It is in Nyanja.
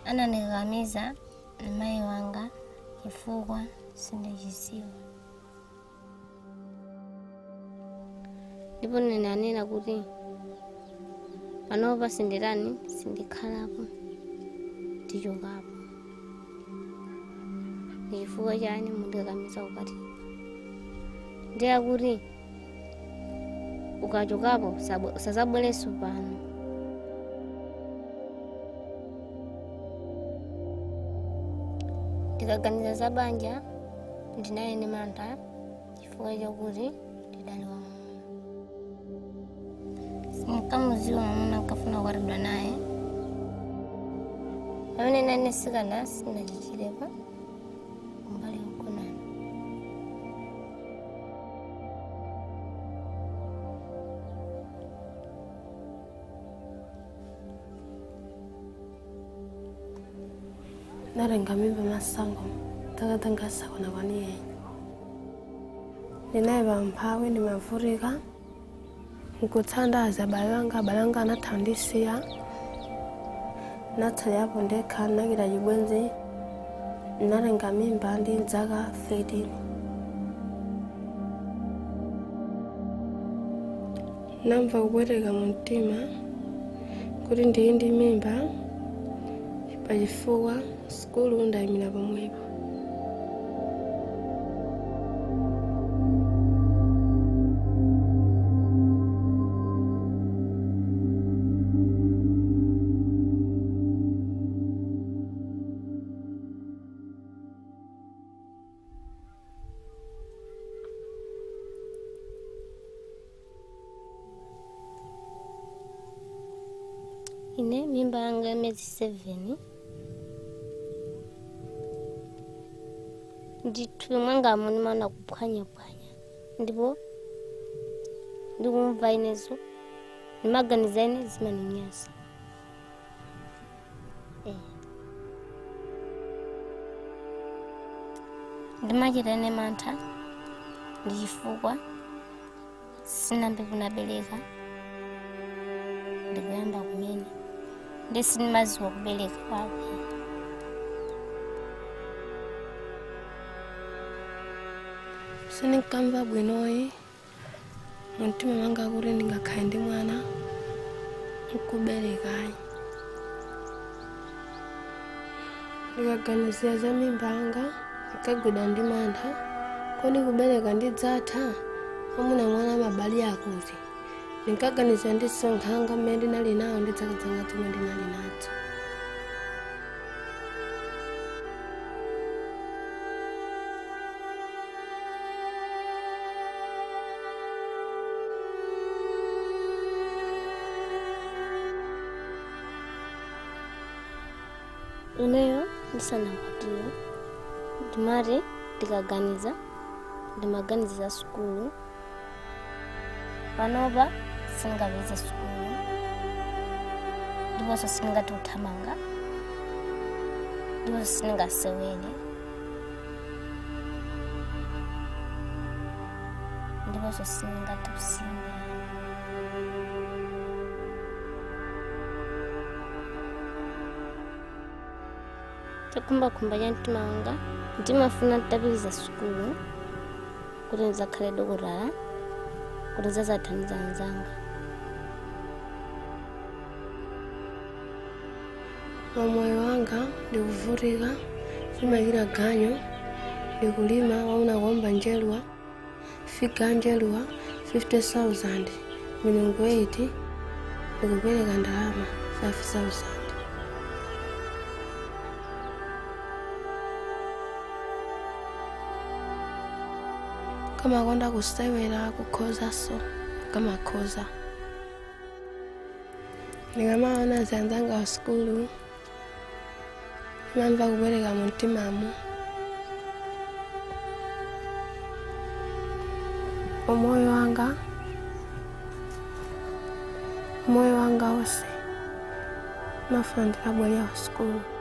anandikakamiza mayi wanga chifukwa sindichidziwa ndipo nene anena kuti panopa sinditani sindikhalapo ndichokapo ndi chifukwa chani mundikakamiza ukati ndiye kuti ukachokapo sabwe- sazabwereso pano ndikaganiza za banja ndinali ndi mantha chifukwa chakuti ndidali wamuna sinkamuziwa mwamuna nkafuna kukwatidwa naye pamene nane sikana sinachichirepa umbali yogonana narenga mimba masango takathangasakona kwaniyenye ndinaye pamphawi ndimavurika nkutsandaza abale wanga abale wanga anathandisiya natsalapo ndekha nakita chibwenzi narenga mimba ndi dzaka 13 namva kupweteka mu mtima kuti ndili ndi mimba pachifukwa sikulu ndayimira pomwepo ine mimba yanga yamezi 7 ndithupi mwangamo ndimaona kuphwanyaphwanya ndipo ndikumva inezo ndimaganiza ine zimaninyasa Eh. ndimachita ine mantha ndi chifukwa sinambe kunabereka ndikuyamba kumene ndi sindimaziwa kubereka kwake sindinkamva bwinoyi mumtima mwanga kuti ndingakhale ndi mwana nkuberekayi ndikaganizira za mimba yanga ndikagwidwa ndi mantha kodi kubereka ndidzatha amuna mwana mabali akuti ndinkaganiza ndisonkhanga mmene ndinali nawo ndi dzaka zanga zomwe ndinali nadzo ineyo ndisanakwatiwe ndimati ndikaganiza ndimaganiza za sukulu panopa singapeze sukulu ndiponso singati kuthamanga ndiponso singasewere ndiponso singati kusimba chakhumbakhumba cha mtima wanga ndimafuna nditapitiriza sukulu kuti ndizakhale dokotala kuti ndizathandiza anzanga pamoyo wanga ndikuvutika ndimakira ganyo ndikulima wauna kuomba njeluwa figa njeluwa 50000 milungu 8 ndikupereka ndalama 5000 kamakonda kusewera kukhozaso kamakhoza ndikamaona zanzanga wa sukulu imamva kupereka mu mtimamu umoyo wanga umoyo wanga wose mafuna ndikabwerera ku sukulu